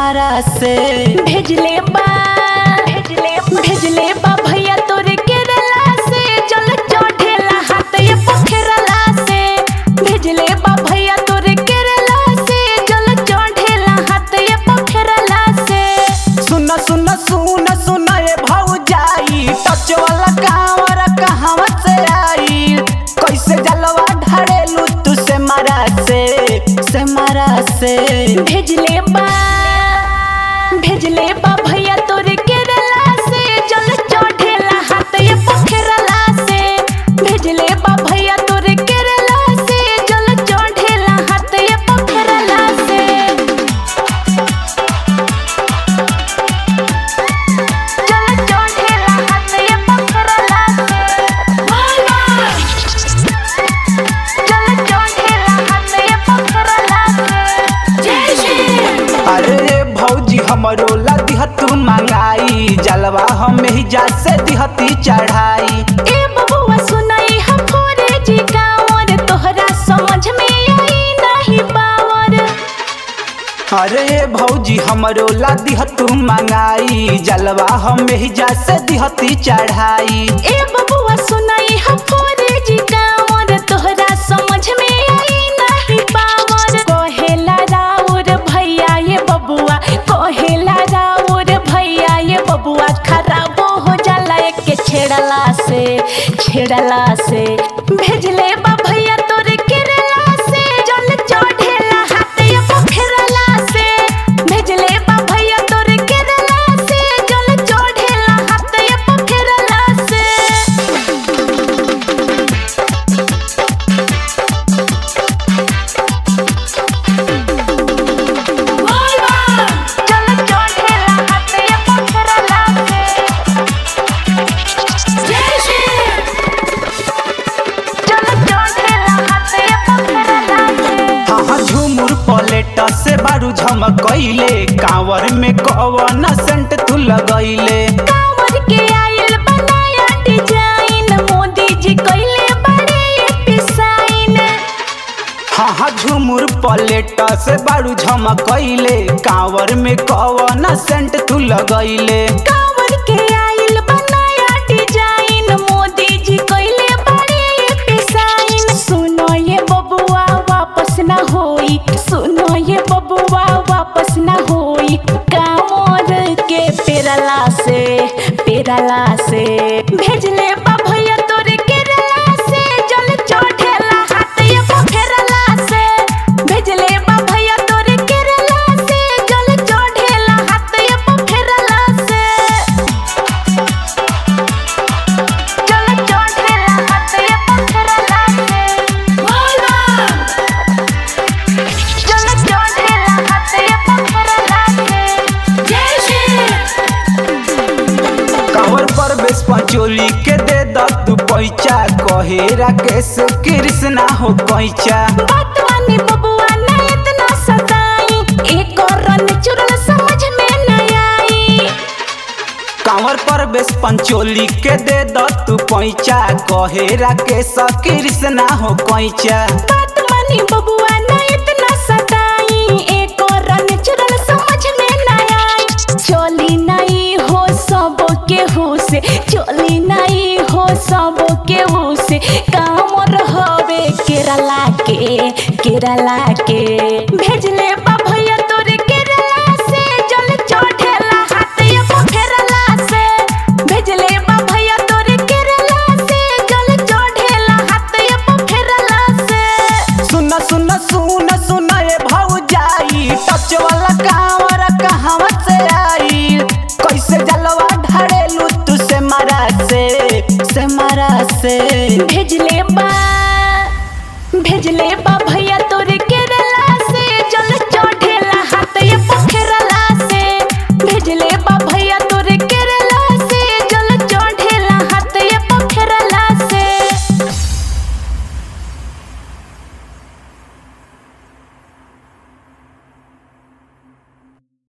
मारा से भेजले बा भेजले भेजले बा भैया तोरे केरला से जल चढ़ेला हाथ ये पोखरला से भेजले बा भैया तोरे केरला से जल चढ़ेला हाथ ये पोखरला से सुन सुन सुन सुन ए भौजाई टच वाला कांवर कहवा से आई कैसे जलवा ढारेलू तू से मारा से से मारा से भेजले बा भेजले बा भैया तोरे केरला से जल चढ़ेला हाथ ये पोखरला से भेजले बा भैया तोरे केरला से जल चढ़ेला हाथ ये पोखरला से जल चढ़ेला हाथ ये पोखरला से जल चढ़ेला हाथ ये पोखरला से जय श्री अरे भौजी हमरो ला दिहत मंगाई जलवा हम ही जा से दिहती चढ़ाई ए बबुआ सुनाई हम फोरे जी गाँवर तोहरा समझ में आई नहीं पावर अरे भौजी हमरो ला दिहत मंगाई जलवा हम ही जा से दिहती चढ़ाई ए बबुआ सुनाई हम फोरे जी गाँवर तोहरा समझ में आई नहीं पावर कोहेला राउर भैया ये बबुआ कोहेला राउर भैया ये बबुआ खराब हो जाला एक छेड़ला से छेड़ला से भेजले बा भैया तोरे केरला से जल चढ़ेला हाथ ये पोखरला से भेजले बा भैया तोरे केरला से जल चढ़ेला हाथ ये पोखरला से जल चढ़ेला हाथ ये पोखरला से जय श्री जल चढ़ेला हाथ ये पोखरला से हाँ हाँ झूमुर पलेट से बारू झमकैले कांवर में कवन सेंट तू लगैले कांवर के आयल बनाया डिजाइन मोदी जी कइले बड़े डिजाइन हाँ हाँ झूमुर पलेट से बारू झमकैले कांवर में कवन सेंट तू लगैले कांवर के आयल बनाया डिजाइन मोदी जी कइले बड़े डिजाइन सुनो ये बबुआ वापस ना होई सुनो ये बबुआ वापस ना होई कांवर के पेरला से पेरला से भेजले बा भैया तोरे केरला से जल चढ़ेला हाथ ये पोखरला से भेजले बा भैया तोरे केरला से जल चढ़ेला हाथ ये पोखरला से जल चढ़ेला हाथ ये पोखरला से जल चढ़ेला हाथ ये पोखरला से जय श्री कांवर पर बेस पंचोली के दे द तू पैचा कहे राकेश कृष्णा हो कैचा बात वानी बबुआ ना इतना सताई एक और रन चुरल समझ में न आई कांवर पर बेस पंचोली के दे द तू पैचा कहे राकेश कृष्णा हो कैचा बात वानी बबुआ ना इतना सताई एक और रन चुरल समझ में न आई चोली नहीं हो सब के हो से चोली नहीं हो सब के हो से काम रहवे केरला के केरला के भेजले बा भैया तोरे केरला से जल चढ़ेला हाथ ये पोखरला से भेजले बा भैया तोरे केरला से जल चढ़ेला हाथ ये पोखरला से सुन सुन सुन सुन ए भौजाई टच वाला कांवर कहवा से आई कैसे जलवा ढारेलू तू से मारा से से मारा से भेजले बा भेजले बा भैया तोरे केरला से जल चढ़ेला हाथ ये पोखरला से भेजले